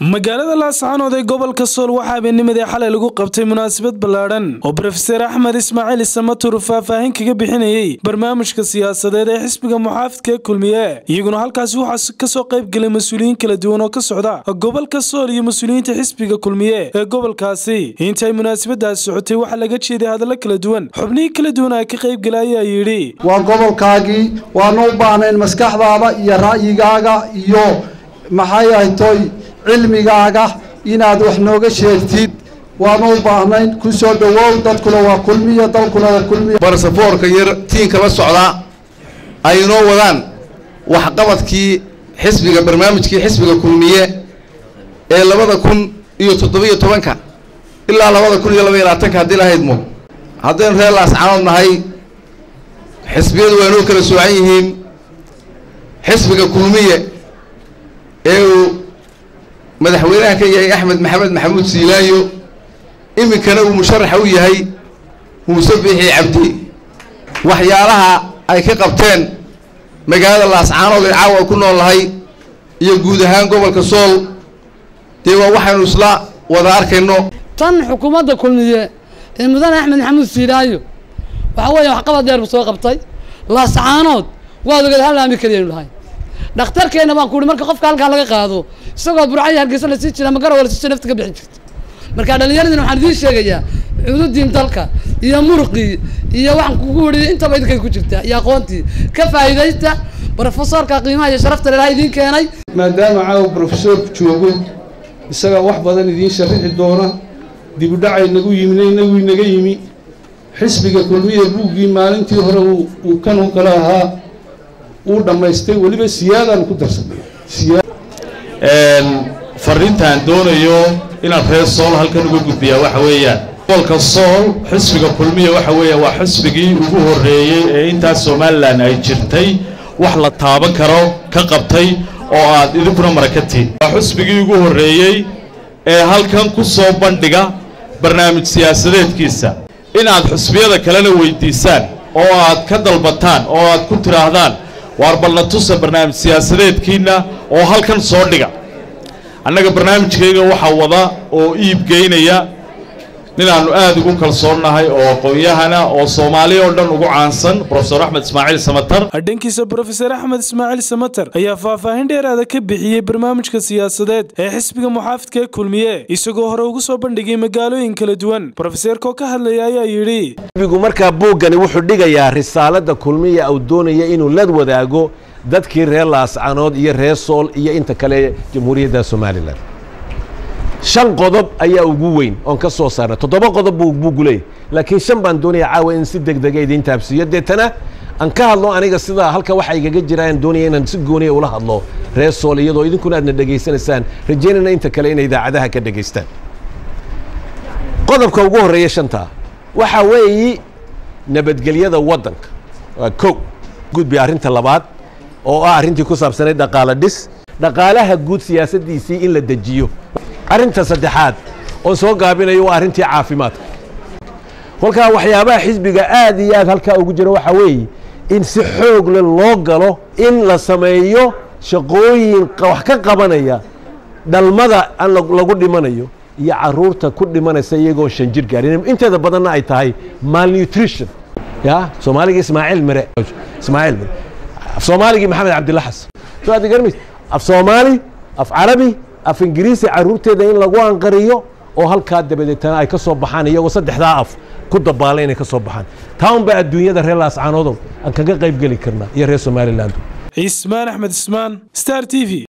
magaalada laascaanood ee gobolka sool waxaa habeennimadii xalay lagu qabtay munaasabad ballaadhan oo brofeser axmed ismaaciil isamatur faahfaahin kaga bixinayey barnaamijka siyaasadeed ee xisbiga muxaafidka kulmiye iyaguna halkaasi waxaa kasoo qayb gelay mas-uuliyiin kala duwan oo ka socda gobolka sool iyo mas-uuliyiinta xisbiga kulmiye ee gobolkaasi intay munaasabadaasi socotay waxaa laga jeeday hadallo kala duwan xubnihii kala duwan ee ka qaybgala ayaa yidhi waa gobolkaagii waanu u baahnayn maskaxdaada iyo ra'yigaaga iyo maxay ahtoy cilmigaaga inaad wax nooga sheegtid waanu u baahnayn ku soo dhowow dadkuna waa kulmiya dalkuna waa kulmiya barsafoorka yar tiinka la socdaa ay inoo wadaan waxqabadkii xisbiga barnaamijkii xisbiga kulmiye ee labada kun iyo toddobiyo tobanka ilaa labada kun iyo laba iyo labaatanka haddii la haydmo haddaynu reer laascaanood nahay xisbiyadu waa inoo kala soocan yihiin xisbiga kulmiye ee uu madaxweynaha ka yahay axmed maxamed maxamuud siilaayo iminkana uu musharaxa u yahay muuse biixi cabdi waxyaalaha ay ka qabteen magaalada laascaanood ee caawa ku nool lahay iyo guud ahaan gobolka sool dee waa waxaynu isla wada arkayno tan xukuumadda kulmiye ee mudane axmed maxamuud siilaayo waxaa weeya waxqabad dheer buu soo qabtay laascaanood waad ogeed hal laami keliyaynu lahay dhakhtarkeenna baan ku uhi marka qofka halkaa laga qaado isagoo burcaya hargeysa lasii jira magarowa lasii jira nafta ka bixi jirta marka dhallinyaradina waxaan idiin sheegayaa cududiin dalka iyo muruqii iyo waxaan kugu wariy intaba idinkay ku jirtaa iyo aqoontii ka faa'iidaysta brofesorka qiimaha iyo sharafta leelaha idiin keenay maadaama caawa brofesorku joogo isagaa wax badan idiin sharixi doona dibudhacay nagu yimina inagu inaga yimi xisbiga kulmiya buuggii maalintii hore uu kan u kale ahaa uu dhammaystay weliba siyaadaan ku darsanay fariintaan doonayo inaan reer sool halkan uga gudbiyaa waxa weeyaan gobolka sool xisbiga kulmiya waxa weeya waa xisbigii ugu horreeyey ee intaas somalilan ay jirtay wax la taaban karo ka qabtay oo aad idinkuna marakatiin waa xisbigii ugu horreeyey ee halkan ku soo bandhiga barnaamij siyaasadeedkiisa inaad xusbiyada kalena weydiisaan oo aad ka dalbataan oo aad ku tidhaahdaan waar balna tusa barnaamij siyaasadeedkiinna oo halkan soo dhiga annaga barnaamijkayga waxaa wada oo iib geynaya ninaannu aad ugu kalsoonnahay oo aqoon-yahana oo soomaaliya oo dhan ugu caansan brofesor axmed ismaaciil samatar dhankiisa brofeser axmed ismaaciil samater ayaa faahfaahin dheeraada ka bixiyey barnaamijka siyaasadeed ee xisbiga muxaafidka ee kulmiye isagoo hore ugu soo bandhigay magaalooyin kala duwan brofeseerkoo ka hadlaya ayaa yidhi xisbigu markaa buuggani wuxuu dhigayaa risaalada kulmiya uu doonaya inuu la wadaago dadkii reer laascanood iyo reer sool iyo inta kale jamhuuriyadda somalilan shan qodob ayaa ugu weyn oon ka soo saarnay toddoba qodob buu buuggu leeyahy laakiin shan baan doonaya caawa in si deg dega idiin taabsiiyo deetana aan ka hadlo aniga sidaa halka waxa igaga jiraan doonaya inaan si gooniya ula hadlo reer sool iyadoo idinkuna aadna dhegaysanaysaan rajaynayna inta kale inay idaacadaha ka dhegaystaan qodobka ugu horreeya shantaa waxaa weeyi nabadgelyada waddanka waa kow gudbi arrinta labaad oo ah arrintii ku saabsanayd dhaqaale dhis dhaqaalaha guud siyaasaddiisii in la dejiyo arrinta saddexaad oo soo gaabinayo waa arrintii caafimaadka kolkaa waxyaabaha xisbiga aad iyo aad halkaa ugu jira waxaa weeye in si xoogle loo galo in la sameeyo shaqooyin wax ka qabanaya dhalmada aan lagu dhimanayo iyo caruurta ku dhimanaysa iyagoon shan jir gaarin inteeda badanna ay tahay malnutrition ya soomaaliga ismaaciil mere ismaaciil mere af soomaaligii maxamed cabdilla xasan soo aad garmays af soomaali af carabi af ingiriisi carruurteeda in lagu anqariyo oo halkaa dabadeetana ay ka soo baxaan iyagoo saddexdaa af ku dabaala inay ka soo baxaan taa un baa adduunyada reer laascaanoodo aan kaga qayb geli karnaa iyo reer somaliland cismaan axmed ismaan star t v